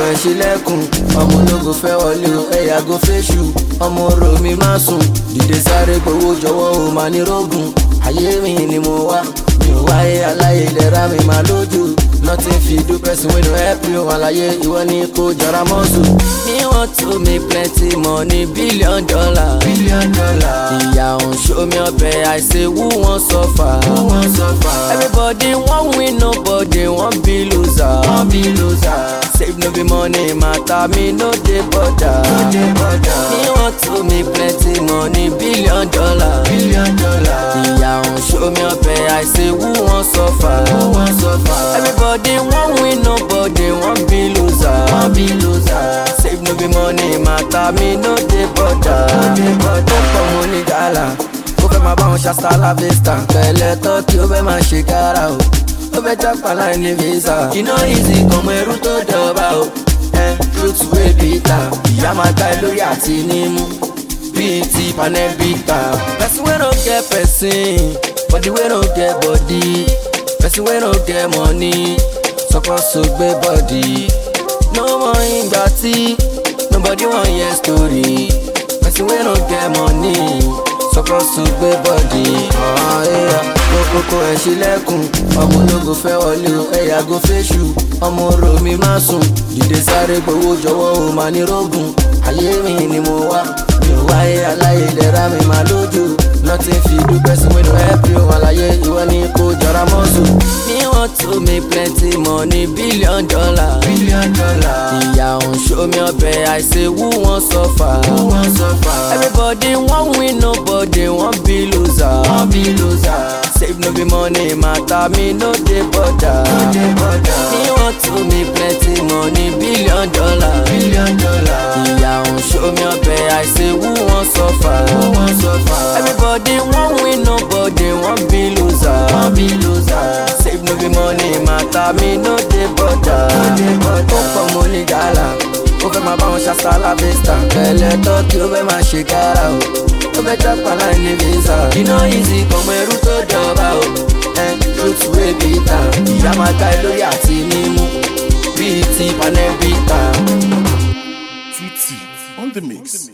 ẹ̀ ṣílẹ̀kùn ọmọ ológo fẹ́ wọlé o ẹ̀yà go fẹ́ṣù ọmọ orò mi má sùn dìde sáré gbowó jọ̀wọ́ o máa ní rógùn ayé mi ni mo wá mi ò wáyé aláyé ìlera mi máa lójú nothing fit do person wey no help you àlàyé ìwọ ni kò jọra mọ́sù. me want to make plenty money billion dollar. billion dollar. ìyá òun show me ọbẹ̀ I say who wan suffer. who wan suffer. everybody wan win nobody wan be loser. wan be loser. save no be money matter me no dey bother. no dey bother. me want to make plenty money billion dollar. billion dollar. ìyá òun show me ọbẹ̀ I say who wan suffer. who wan suffer. everybody wan win nobody wan be loser. wan be loser. save no be money matter me no dey bother. no dey bother. ó pọ̀ mo ní gàlà ó fẹ́ máa bá wọn ṣàṣàlà vista pẹ̀lẹ́ tọ́kì ó fẹ́ máa ṣe kára o ó fẹ́ jápa láì ní visa iná easy kọmọ ẹrú tó dọ̀ba o ẹ truth wey bitter ìyá máa ta ẹ lórí àti nímú bíi ti panẹ́bíkà. person wey no get person body wey no get body person wey no get money suppose to gbé body no mọ ìgbà tí nobody wan hear story person wey no get money suppose to gbé body. kókókó ẹ̀ ṣílẹ̀kùn ọmọ ológo fẹ́ wọlé o ẹ̀yà go fẹ́ṣù ọmọ orò mi má sùn dìde sáré gbowó jọ̀wọ́ o máa ní rógùn ayé mi ni mo wá mi ò wáyé aláyé ìlera mi máa lójú nothing fit do person wey no help you àlàyé ìwọ ni kò jọra mọ́sù. me want to make plenty money billion dollar. billion dollar. ìyá òun show me ọbẹ̀ I say who wan suffer. who wan suffer. everybody wan win nobody wan be loser. wan be loser. save no be money matter me no dey bother. no dey bother. me want to make plenty money billion dollar. billion dollar. ìyá òun show me ọbẹ̀ I say who wan suffer. who wan suffer. everybody wan win nobody wan be loser. wan be loser. save no be money matter me no dey bother. no dey bother. ó pọ̀ mo ní gàlà ó fẹ́ máa bá wọn ṣàṣàlà vista pẹ̀lẹ́ tọ́kì ó fẹ́ máa ṣe kára o ó fẹ́ jápa láì ní visa iná easy kọmọ ẹrú tó dọ̀ba o ẹ truth wey bitter ìyá máa ta ẹ lórí àti nímú bíi ti panẹ́bíkà. Tutti on the mix.